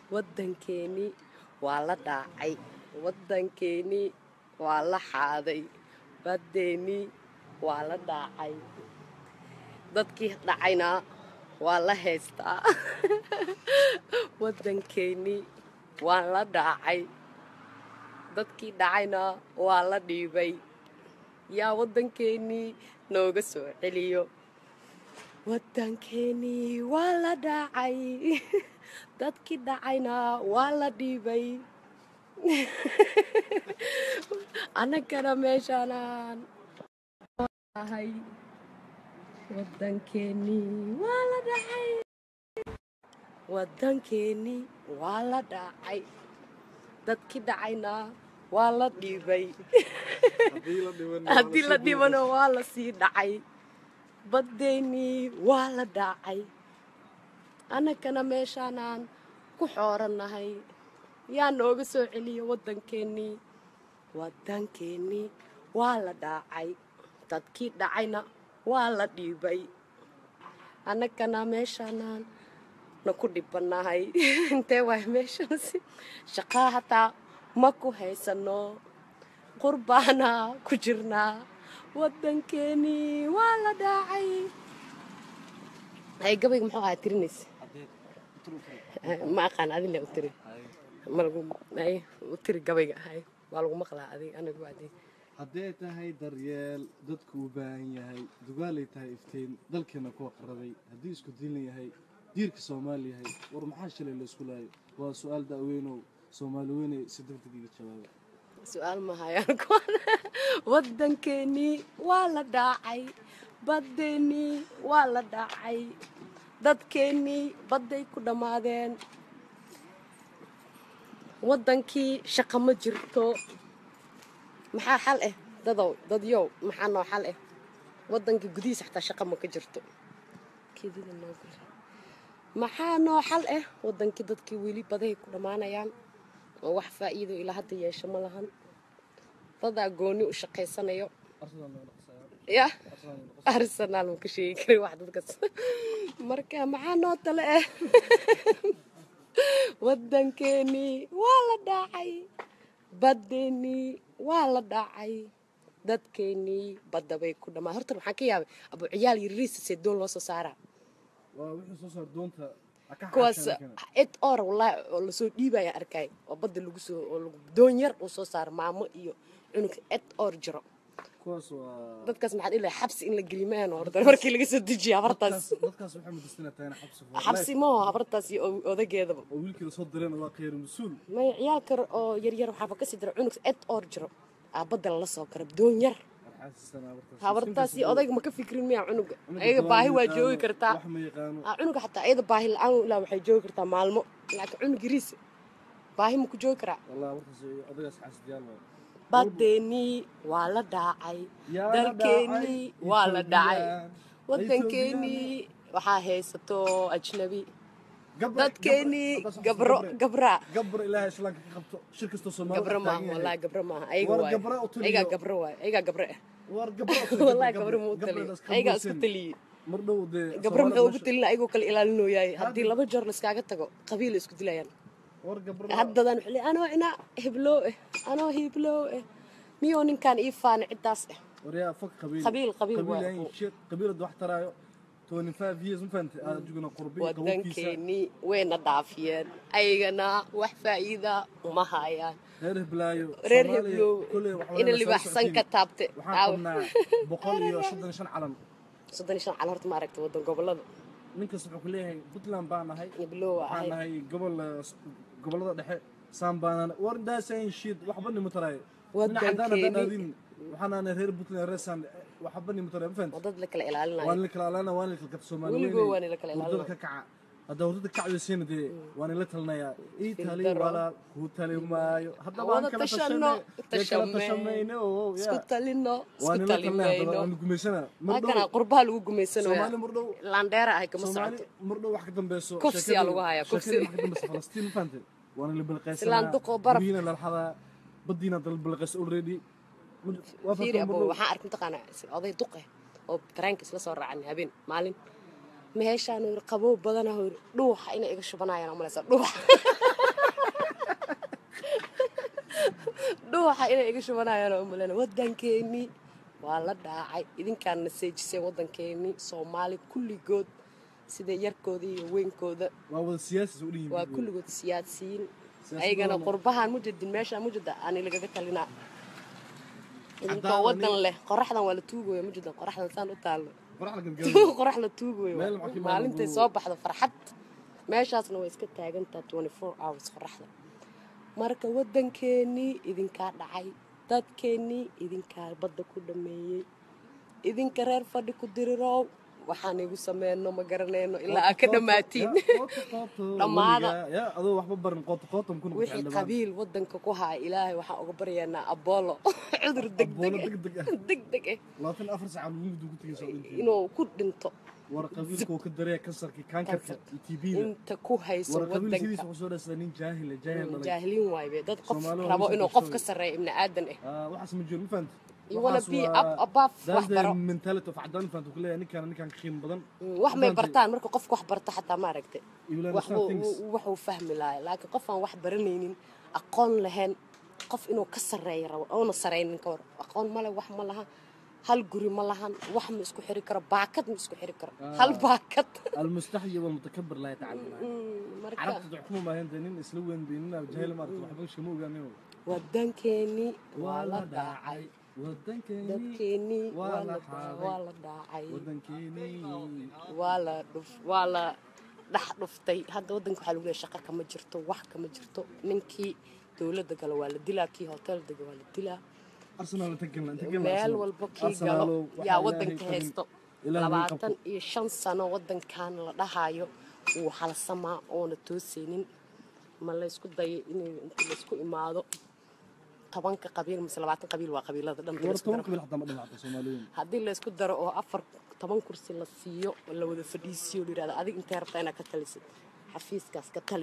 waddankeennii waa la dhaacay waddankeennii waa la xaaday baddeennii waa la dhaacay dadkii dhacayna waa la haystaa waddankeennii waa la dhaacay dadkii dhacayna waa la dhiibay yaa waddankeennii nooga soo celiyo waddankeenii waa la dhacay dadkii dhacayna waa la dhiibay annagana meeshaanaan ahay waddankeenii waa la dhacay waddankeenii waa la dhacay dadkii dhacayna waa la dhiibay haddii la dhibano waa la sii dhacay baddeennii waa la dhaacay annagana meeshaanaan ku xoorannahay yaa nooga soo celiya waddankeennii waddankeennii waa la dhaacay dadkii dhacayna waa la dhiibay annagana meeshaanaan na ku dhibannahay intee waay meeshaasi shaqaa hataa ma ku haysano qurbaana ku jirnaa waddankeenii waa la dhaacay hay gabayga muxuu ahaa tirinaysa ma aqaan adile u tiri malagu hay u tiri gabayga hay waa lagu maqlaa adig anigu adig hadday tahay daryeel dadku u baahan yahay dugaalay tahay iftiin dalkeena kuwa qarabay haddii isku diilan yahay diirka soomaali yahay war maxaa shalay la isku laayo waa su-aal da'weynow soomaali weynay si degdeg iga jawaaba su-aal mahayaan kuwan waddankeenii waa la dhaacay baddeenii waa la dhaacay dadkeennii badday ku dhammaadeen waddankii shaqo ma jirto maxaa xal ah dadow dadyow maxaa noo xal ah waddankii gudihiisa xataa shaqo ma ka jirto maxaa noo xal ah waddankii dadkii weli badahay ku dhammaanayaan oo wax faa'iido ilaa hadda yeesho ma lahan dadaa gooni u shaqaysanayo ya arsenaal ma ka sheegi kari wax dadkas marka maxaa noo tale ah waddankeenii waa la dhaacay baddeenii waa la dhaacay dadkeennii badda bay ku dhammaan horta waxaan ka yaabay abu ciyaal yariisa see doon loo soo saaraa waa wixii soo saar doonta kuwaas ed or wallaahi oo lasoo dhiibaya arkay oo badda lagu soo oo lagu doon yar uu soo saaro maamo iyo cunug ed or jiro kuwaas waa dadkaas maxaad ilaa xabsi in la gelimaan horta markii laga soo dejiyo habartaas dadkaas waxay mudistina tahayna xabsi for xabsi maho habartaas iyo o- odageedaba oo wiilkii la soo direen waa khayr mas-uul maya ciyaal kar oo yaryar waxaaba kasii dira cunug ed or jiro aa badda lala soo kara doon yar habartaas iyo odayga ma ka fikrin miya cunuga ayaga baahi waa joogi kartaa wax ma yaqaano aa cunuga xataa ayada baahi la-aan ilaa waxay joogi kartaa maalmo laakiin cunug yariis baahi ma ku joogi karaa wallahi warkaas odagaas xaasidiyaal waay baddeenii waa la dhaacay Yaa la dalkeennii dhaacay, waa la dhacay Ethiopian, waddankeenii waxaa haysato ajnabi Gabra- dadkeenii gabra- gabro gabra- gabra gabra ilaahay islaamka ka qabto shir kastoo Soomaali gabro wax maaha taagan yahay. wallaahi gabro maaha ayaga War waay gabra u taliyo. ayagaa gabro waay ayagaa gabro ah war gabra u taliyo, wallaahi gabra- gabro ma u gabra taliyo iska ayagaa isku buusin. taliyey mar dhow dee gabro Soomaali maxay ugu meesha- talina ayagoo kale ilaalinooyaay haddii Hadda- laba jeer layskaaga tago qabiil isku dilayaan war gabra haddadan wuxuu leeyahay anoo ina hibloo ah anoo hibloo ah miyoo ninkaan ii faana ciddaas ah waryaa fog qabiil Qabiil- qabiil waa- yahay shit qabiilada wax taraayo 25 years ma fahantay aad jugna qurbi qabowkiisa waddankeenii wayna dhaafiyeen ayagana wax faa'iida uma hayaan reer hiblaayo reer Soomaaliya heblow kulley wax ina wada soo libaxsan ka socotiin. taabte waxaan qabnaa boqol iyo soddon shan calan soddon iyo shan cal horta ma aragta waddan gobollada ninkaas wuxuu ku leeyahay puntland baan nahay heblow waa waxaan ahay nahay gobol gobollada dhexe saan baanan war daasayn shid waxba nima taraayo Waddankeeni. waxaan nahay reer puntland reer saan waxba nima taraayo ma fahantay oo dad la kala waan ilaalinayo la kala alaana waan la kala gabta Soomaali Weligoo weynay. waan la kala Hurdada ilaalinaa. ka kaca hadda hurdada kacdaysiina dee waan la talinayaa ii tali Fildaro. walaal kuu tali maayo haddaba Wada aan kala tashano, tashane dee kala tashamee. tashamayne oo isku yaa talino waan isku la talinaya haddaba talimayno waan gumaysana mar halkana dhow qurbaha lagu gumaysanayaa Soomaali mar dhow landheera ahay kama Soomaali socoto mar dhow wax ka dambayso Kufsi sheekadii- aa lagu hayaa, kufsi. sheekadii wax ka dambayso Falastiin ma fahantay waana la balqaysanaa Islaan duqoo baraf. guryihiina la laxadaa badiina dal balqays already waa fiiri fahamtay mar abo dhow waxaan arkay mataqaanaa oday duq ah oo tareenka isla soo raacan habeen maalin meeshaan uu yiri qabow badana uu yiri dhuuxa inay iga shubanayaan malaysa dhuuxa dhuuxa inay iga shubanayaan oo malayna waddankeennii waa la dhaacay idinkaan naseejisay waddankeennii soomaali kulligood sida yarkooda iyo weynkooda waa wada siyaasi soo dhihi waa kulligood siyaasiyiin Siyaasad ayagana badan. qurbahan mujadin meeshaan mujada ani lagaga talinaa idinkoo Haddaan wadan ani- leh qoraxdan waa la tuugooya mujadan qoraxdan saan u taallo qoraxda gadgadan qorax la tuugooyo Meel maxaa ka maalintay imaanaya soo baxdo farxad meeshaasna way iska taagantaa 24 hours qoraxda marka waddankeennii idinkaa dhacay dadkeennii idinkaa badda ku dhameeyey idinka reer fadhi ku dirirow waxaan igu sameyno ma garanayno ilaa aa ka dhammaatiin Dhammaada. ya adoo waxba barin qoota qootam kuna wixii qabiil waddanka ku haya ilaahay waxaan uga baryaynaa abolo cudur degdeg Apollo degdeg ah. degdeg ah labaatan iyo afar saca mugdu ku tegay soo dhinteen inuu ku dhinto war qabiilkoo ka daree kansarkii kaankarka Kansar. iyo tbda inta ku hayso war qabiil sidiisa waddanka wuxuu soo dhastaa nin jaahila jaahil dhalay jaahiliin waaye dad qof Soomaali waa rabo lagu inuu soo qof ka qabsaday. sarreeya ibni aadan ah Ah, waxaas ma jiro ma fahanta You wanna be up above wax baro. mentality of cadaan fahanta ku leeyahay ninkaan ninkaan ka qiimo badan wax may Mafahanti? bartaan marka qofka wax barta xataa ma aragtay You will wax understand things. waxuu fahmi lahaa laakiin qof aan wax baranaynin aqoon lahayn qof inuu ka sarreeya rabo oona saraynin ka war aqoon male wax ma laha hal guri ma lahan wax ma isku xiri karo baakad ma isku xiri karo hal baakad المستحي والمتكبر لا يتعلم Mm, marka عرفت تحكموا ما هند نين اسلو وين بيننا جاهل ما وحبا شمو غانيو waddankeennii waa la dhaacay ودنكيني dadkeennii waa waa la la xaaday. waa la dhaacay ودنكيني waa la dhuf waa la dhex dhuftay hadda waddanka waxaa lagu leeyahay shaqo kama jirto wax kama jirto ninkii dowladda gala waa la dilaa kii hotel dega waa la dilaa ارسنال تقلنا تقلنا meel walba kii galo yaa waddanka haysto labaatan iyo shan sano waddankan la dhahayo wuu halsamaa oona toosaynin ma laysku dayo in inta laysku imaado tobanka qabiil mise labaatan qabiil waa qabiilada dhan ورتون قبل حتى ما دمعت الصوماليين haddii laysku daro oo afar toban kursi la siiyo oo la wada fadhiisiyo la yidhahdo adig intee rabtaa inaad ka talisid xafiiskaas ka tali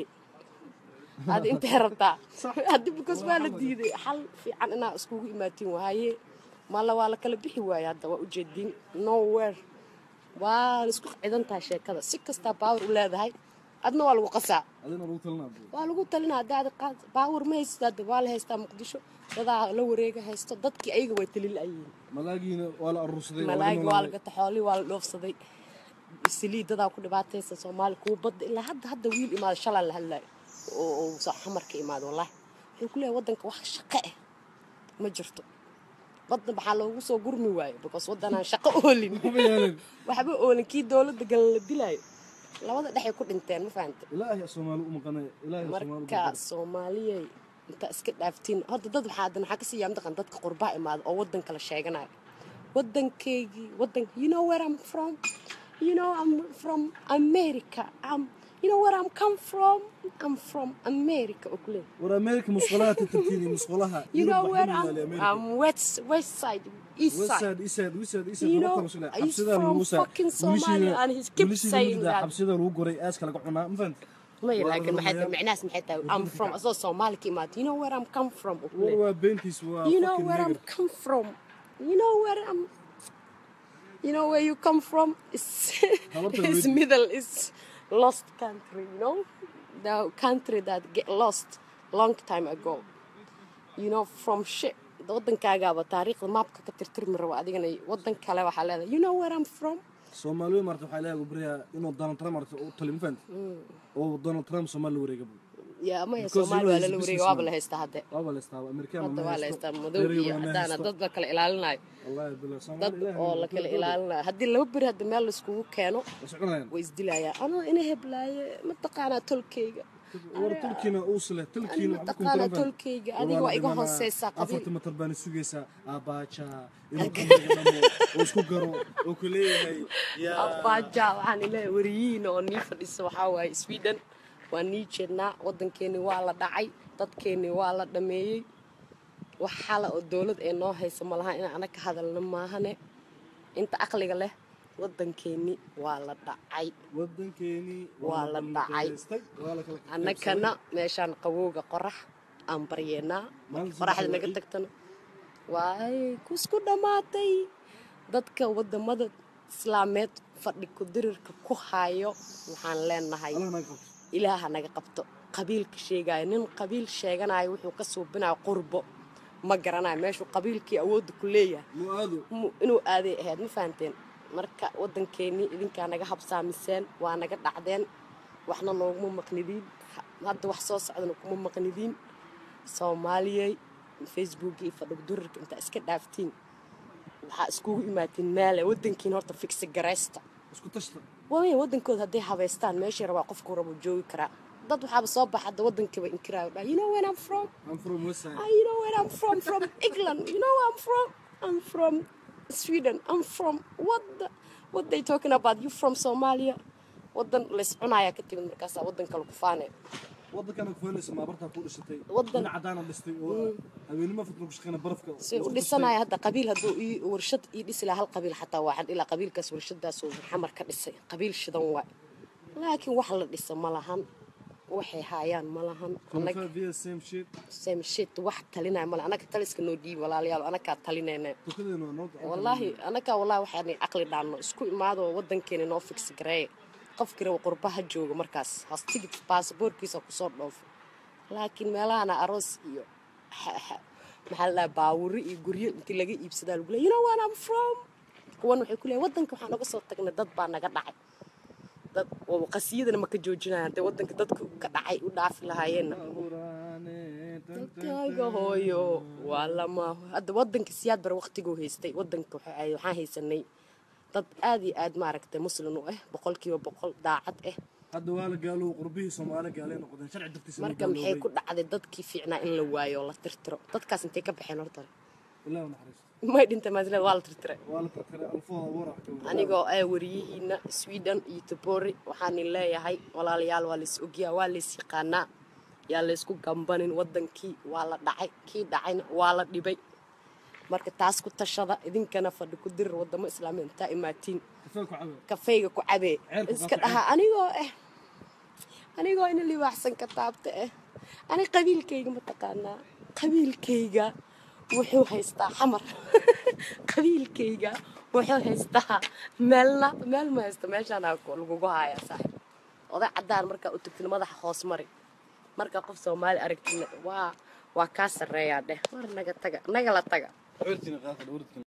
adi intee rabtaa haddii because waa la diiday xal fiican inaa iskugu imaatiin waaye malla waa la kala bixi waaye hadda waa ujeediin nowhere waa la isku cidan tahay sheekada si kastaa baawar u leedahay adna waa lagu qasaa هذين روتلنا waa lagu talinaa hadda adi qaad baawar ma haysid hadda waa la haystaa muqdisho dadaa la wareega haysto dadkii ayaga way talilaayiin ملاقينا ولا الرصدي malaayga waa la gata xoolii waa la dhoofsaday saliidadaa ku dhibaataysa soomaali kuwa badda ilaa hadda hadda wiil imaada shalaan la hadlaayo oo oo soo xamarka imaado wallaahi wuxuu ku leeyahay waddanka wax shaqo ah ma jirto badda maxaa loogu soo gurmi waayo because waddanaan shaqo oolin waxba oolin kii dowladda galan la dilaayo labada dhexay ku dhinteen ma fahante إلهي الصومال أم قناة إلهي الصومال marka soomaaliyey inta iska dhaaftiin hadda dad waxaa hadan waxaa kasii yaamdaqan dadka qurbaa imaada oo waddan kala sheeganayo waddankeygii waddan you know where I'm from you know I'm from America I'm you know where I'm come from I'm from America oo kuleey ورا أمريكا مسقولها تتركيني مسقولها you know where I'm I'm west west side east side وساد إساد وساد إساد You know, وقت مسؤولية he's حبسيدا from الموسى fucking Somalia and he keeps saying that. حبسيدا لو قري أسك لك عنا ما فهمت maya Waa laakiin maxay tahay Ramadan. micnahaas maxay tahay I'm from asoo Soomaali ka imaada you know where I'm come from oo kuleey ورا بنتيس وا you know fucking where I'm nigger. come from. You know where I'm. You know where you come from? It's, Habarta it's weydii. middle. It's lost country. You know, the country that get lost long time ago. You know from shit. waddankaagaaba taariikhda maabka ka tirtirmi rabo adigana waddan kale waxaa leedahay you know where I'm from Soomaaliya marta waxay leeyahay gubriya inuu Donald Trump marta u tali ma fahant oo Donald Trump Soomaali wareega buu yaa maya Because soomaali you know waa he's lala a wareega waaba la businessman. haystaa hadde waaba la istaa Amerikaan hadda waa la haystaa madow Reer iyo Yurub ma caddaana haysto. dad la kala ilaalinayo wallahi bilaa Soomaali dad ilaahay oo waa la kala kala ilaalinayo haddii laba beri hadda meel laiskugu keeno Waa soconayaan. way isdilayaan anoo ina heblaaye mataqaanaa tolkayga war tulkiina uu sile tulkiina Ani waxba ku mataqaanaa taran tolkayga adiga waa iga hooseysaa qabiil afarta matar baan sugaysaa aabaaja inuu qamriga dhamo oo isku garo oo ku leeyahay yaa abaaja waxaan ilaahay wariyiin oo nii fadhisa waxaa waaye sweden waa nii jeednaa waddankeeni waa la dhacay dadkeeni waa la dhameeyey wax xala oo dowlad ee noo haysa ma laha inaan anag ka hadalno maahane inta aqliga leh waddankeeni waa la dhacay waddankeeni Waa la dhacay. waa la kala annagana meeshaan qabowga qorax aan baryeenaa Maalintii qoraxda waxaa naga la- tagtana waay kusku dhammaatay dadka wadamada islaameed fadhi ku-dirirka ku hayo waxaan leenahay allah naga qabto ilaaha naga qabto qabiilka sheegaayo nin qabiil sheeganayo wuxuu ka suubinayo qurbo ma garanayo meeshuu qabiilkii awoodda ku leeyahay mu-aado mu- inuu aaday ahayd ma fahanteen marka waddankeennii idinkaa naga habsaamiseen waa naga dhacdeen waxna nooguma maqnidiin Ha- hadda wax soo socdana kuma maqnidiin soomaaliyey facebook iyo fadhigdurirka intaa iska dhaaftiin waxaa iskugu imaatiin meele waddankiin horta figsi garaysta isku tashta waaya waddankooda hadday habaystaan meeshii rabaa qofkuu rabo joogi karaa dad waxaaba soo baxa hadda waddankiiba inkiraayo dhaa you know where I'm from I'm from West Side Ah, you know where I'm from? From England. You know where I'm from? I'm from Sweden. I'm from what? The, what they talking about? You from Somalia? Wadan lays cunaya ka timid markaasaa wadan kale ku faanay. waddankana ku faynaysa maabartaa ku dhisatay Waddan- dhinac cadaana dhistay oo haweenimo fadna ku shaqeyna barafka Si u dhisanaya hadda qabiil hadduu ii warshad ii dhisi lahaa hal qabiil xataa waxaan ilaa qabiilkaas warshadaas uu xamar ka dhisay qabiil shidan waay laakiin wax la dhisa ma lahan waxay haayaan ma lahan anag via same shit same shit wax talinaya male anaga taliska noo dhiibi walaalayaal anagaa talinayna tukadeena waa noo gacan wallaahi anagaa wallahi waxaan caqli dhaanno isku imaado waddankeena noo figsi gareeye qofkii raba qurbaha jooga markaas has tigid baasaboorkiisa kusoo dhoofo laakiin meelahana aroos iyo xa- xa- maxaa la dhahaa baawuri iyo guryo intii laga iibsadaa lagu leeya you know what I'm from kuwan waxay ku leeyahay waddanka waxaan uga soo tagnay dad baa naga dhacay dad oo qasiyadana ma ka joojinayaan hadday waddanka dadku ka dhacay u dhaafi lahaayeenna dalkaaga hooyo waa lama hadda waddanka siyaad bar waqtiguu haystay waddanka waxa ay- waxaan haysanay dad aad iyo aad maaragtay muslin u ah boqolkiiba boqol daacad ah hadda waa la gaalow qurbihii soomaali gaalay noqdeen sharci dartiisa marka maxay ku dhacday dadkii fiicnaa in la waayo oo la tirtiro dadkaas intay ka baxeen horta ilaa naxariisto may dhintay maasleed waa la tirtiray waa la tirtiray alfooda warac anigoo ah wariyihiina sweden iyo tobori waxaan leeyahay walaalayaal waa lays ogyaa waa lays yaqaanaa yaa laysku gambanin waddankii waa la dhacay kii dhacayna waa la dhibay marka taas ku tashada idinkana fadhi ku dirir wadamo islaamiya intaa imaatiin kafee ku cabe kafeyga ku cabee Ceelku iska qaata dhaha anigoo ah anigoo ina libaaxsan ka taabta ah ani qabiilkayga ma taqaanaa qabiilkayga wuxuu haystaa xamar qabiilkayga wuxuu haystaa meelna meel ma haysto meeshaana lagugu hayaa saaxib oday caddaan markaa u tagtin madaxa hoos mari markaa qof soomaali aragtina waa waa kaa sarreeyaa dheh war naga taga naga la taga xortina qaata dhawrtkan